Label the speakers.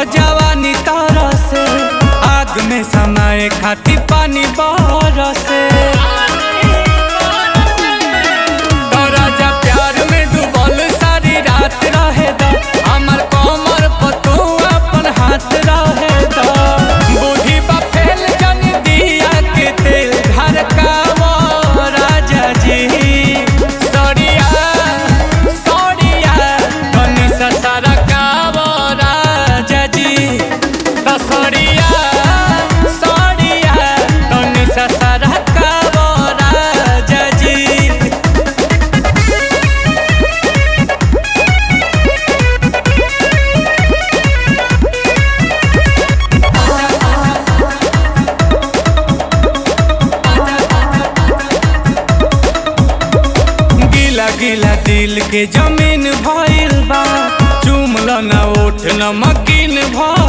Speaker 1: जवानी तारा से आग में समाए खाती पानी बरसे तो राजा प्यार में डूबल सारी रात रहे दा हमर कमर पर तू अपन हाथ रहे दा बूढ़ी बा फैल जन दिया के तेल घर का वो राजा जी सड़िया सड़िया धनी ससरा का वो राजा जी तो सड़िया सड़िया धनी ससरा का वो राजा जी गिला गिला दिल के जमीन भइल बा चुमल न उठ न मकीन भइल